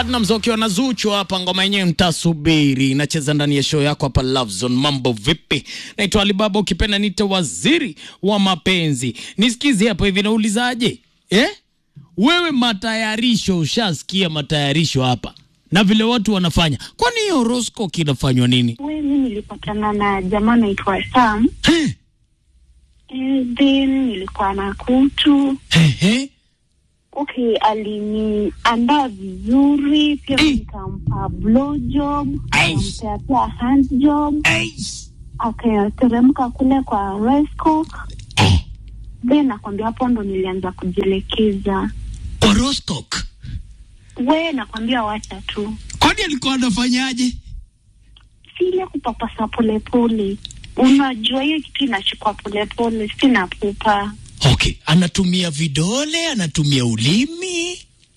Platinumz wakiwa na Zuchu hapa, ngoma yenyewe mtasubiri, inacheza ndani ya show yako hapa Love Zone. Mambo vipi? Naitwa Alibaba, ukipenda nite waziri wa mapenzi. Nisikize hapo hivi, naulizaje eh? Wewe matayarisho, ushasikia matayarisho hapa na vile watu wanafanya, kwani hiyo horoscope inafanywa nini? We, mi nilipatana na jamaa naitwa Sam Eh, eh, then nilikuwa na kutu eh, eh. okay, aliniandaa vizuri pia Eh. nikampa blow job Aish. akampea pia hand job Eish. akateremka kule kwa Rescock Eh, then nakwambia hapo ndo nilianza kujielekeza horoscope. we nakwambia wacha tu Kwani alikuwa anafanyaje? si ile kupapasa polepole unajua hiyo kitu inachukua polepole sina pupa Okay, anatumia vidole, anatumia ulimi.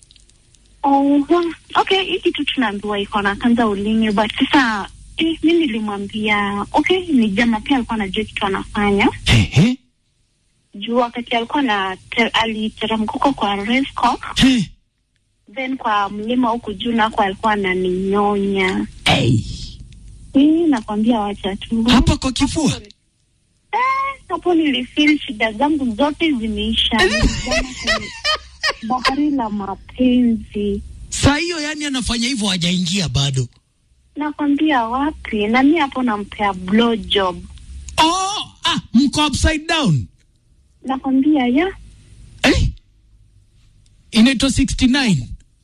Oh, okay, hii kitu tunaambiwa iko na kanza ulimi but sasa eh, mi nilimwambia okay, ni jama pia alikuwa anajua kitu anafanya Ehe. juu wakati alikuwa na te, aliteremka huko kwa Rescock, Eh. then kwa mlima huku juu nako alikuwa ananinyonya. Hey. Hii nakwambia wacha tu Hapa kwa kifua. Eh, hapo nilifeel shida zangu zote zimeisha. Nilizama kwenye bahari la mapenzi. Saa hiyo yani anafanya hivyo hajaingia bado. Nakwambia wapi, na mi hapo nampea blow job. Oh, ah, mko upside down. Nakwambia ya Eh? Inaitwa 69.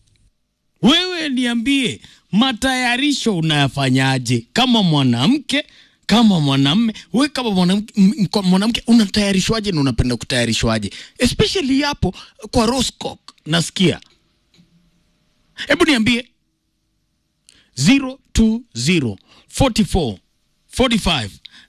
Wewe niambie matayarisho unayafanyaje kama mwanamke kama mwanamme we kama mwanamke m- kwa mwanamke unatayarishwaje na unapenda kutayarishwaje especially hapo kwa Roscock nasikia hebu niambie 020 44 45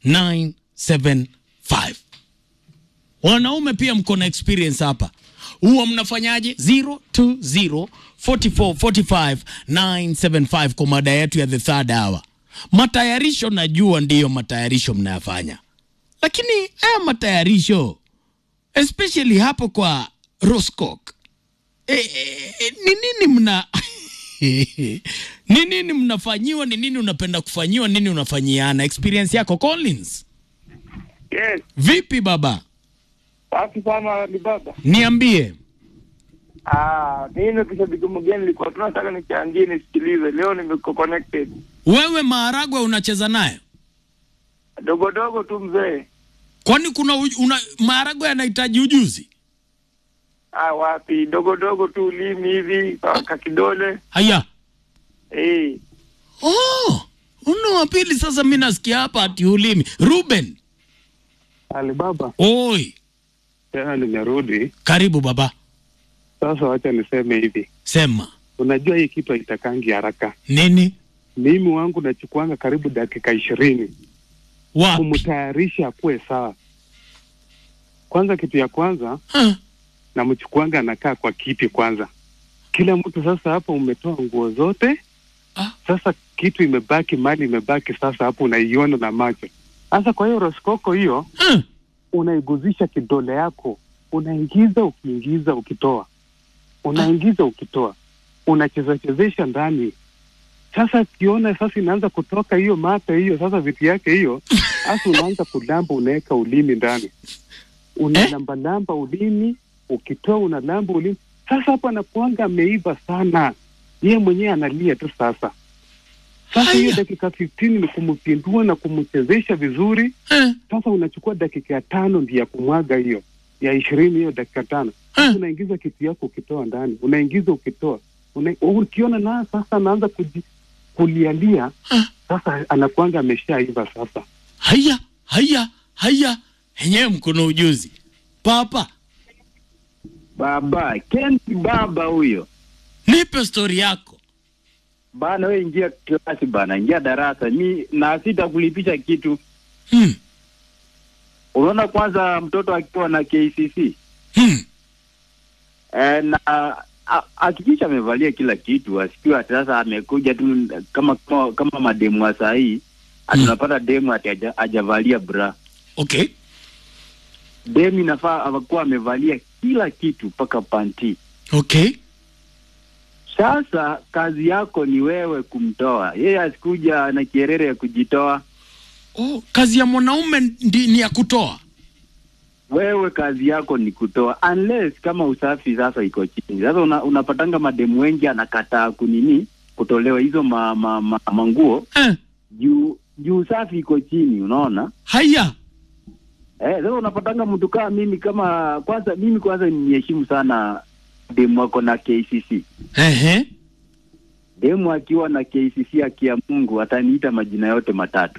975 wanaume pia mko na experience hapa huwa mnafanyaje 020 44 45 975 kwa mada yetu ya the third hour matayarisho najua ndiyo matayarisho mnayafanya lakini haya matayarisho especially hapo kwa Roscock e, e, e, ni nini mna ni nini mnafanyiwa ni nini unapenda kufanyiwa nini unafanyiana experience yako Collins Yes, vipi baba safi sana Alibaba. niambie Ah, mimi kishabiki mgeni nilikuwa tunataka nichangie nisikilize. Leo nimeko connected. wewe maharagwe unacheza nayo Dogo dogo tu mzee. kwani kuna uj- una, maharagwe yanahitaji ujuzi Ah, wapi? Dogo dogo tu ulimi hivi kwa kwa kidole. haya Eh, oh, una wa pili sasa mi nasikia hapa ati ulimi ruben Alibaba, oi tena nimerudi karibu baba sasa. Wacha niseme hivi, sema unajua hii kitu haitakangi haraka. nini Mimi wangu nachukuanga karibu dakika ishirini wapi kumtayarisha akuwe sawa. Kwanza, kitu ya kwanza huh? namchukuanga anakaa kwa kiti kwanza. Kila mtu sasa, hapo umetoa nguo zote, Ah. sasa kitu imebaki, mali imebaki, sasa hapo unaiona na macho. Sasa kwa hiyo roskoko hiyo huh? unaiguzisha kidole yako, unaingiza ukiingiza, ukitoa, unaingiza ukitoa, unacheza chezesha ndani. Sasa ukiona sasa inaanza kutoka hiyo mate hiyo, sasa vitu yake hiyo, sasa unaanza kulamba, unaweka ulimi ndani, unalambalamba ulimi, ukitoa unalamba ulimi. Sasa hapo anakuanga ameiva sana, yeye mwenyewe analia tu sasa. Sasa hiyo Haya. dakika 15 ni kumpindua na kumchezesha vizuri huh? sasa unachukua dakika ya tano ndio ya kumwaga hiyo ya ishirini hiyo dakika tano sasa Eh. unaingiza kitu yako ukitoa ndani unaingiza ukitoa una, ukiona na sasa anaanza kuji, kulialia Eh. sasa anakuanga ameshaiva sasa haya haya haya enyewe mkono ujuzi papa Baba Ken baba huyo nipe stori yako bana, we ingia klasi bana, ingia darasa mi na sitakulipisha kitu. hmm. Unaona, kwanza mtoto akiwa na KCC Hmm. eh, na a- hakikisha amevalia kila kitu, asikiwa ati sasa amekuja tu kama kama, kama mademu wa saa hii Mm. tunapata demu ati haja- hajavalia bra. okay Demu inafaa akuwa amevalia kila kitu mpaka panti. okay Sasa kazi yako ni wewe kumtoa yeye, asikuja na kierere ya kujitoa. Oh, kazi ya mwanaume ndi, ni ya kutoa. Wewe kazi yako ni kutoa, unless kama usafi sasa iko chini. Sasa una, unapatanga mademu wengi anakataa kunini kutolewa hizo ma, ma, ma, manguo Eh, juu juu usafi iko chini, unaona haya eh. Sasa unapatanga mtu kama mimi, kama kwanza mimi kwanza niheshimu sana demu wako na KCC. ehe. Demu akiwa na KCC akia Mungu ataniita majina yote matatu.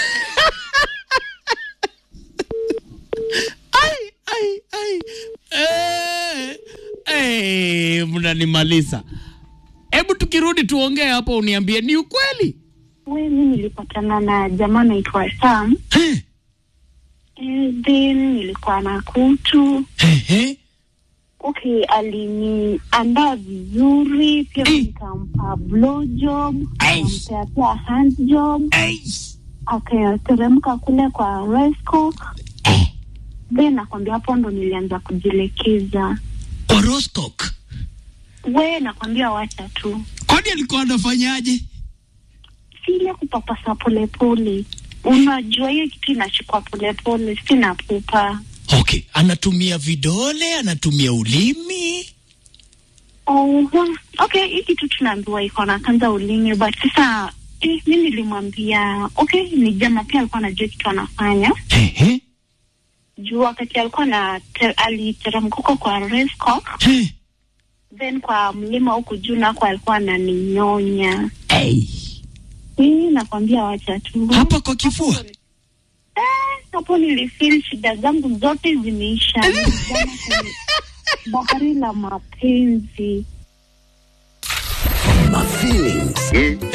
Ai, ai, ai. Eh, eh, mnanimaliza. Hebu tukirudi tuongee hapo, uniambie ni ukweli. We, mi nilipatana na jamaa naitwa Sam. Eh, Eh, then nilikuwa na kutu. ehe. Okay, aliniandaa vizuri pia, Eh. nikampa blowjob, Ai. nikampea pia handjob, Ai. akateremka kule kwa Resco. Eh, Then nakwambia hapo ndo nilianza kujilekeza. Horoscope. We, nakwambia wacha tu, Kwani alikuwa anafanyaje? si ile kupapasa polepole. Unajua hiyo kitu inachukua polepole, sina pupa. Okay, anatumia vidole, anatumia ulimi. Oh, okay, hii kitu tunaambiwa iko na kanza ulimi, but sasa eh, mi nilimwambia okay, ni jama pia alikuwa anajua kitu anafanya Ehe. juu wakati alikuwa na te, aliteremka huko kwa Resco, Eh, then kwa mlima huku juu nako alikuwa ananinyonya. ei. Hii nakwambia wacha tu Hapa kwa kifua. Eh, hapo nilifeel shida zangu zote zimeisha. Nilizama kwenye bahari la mapenzi. My feelings.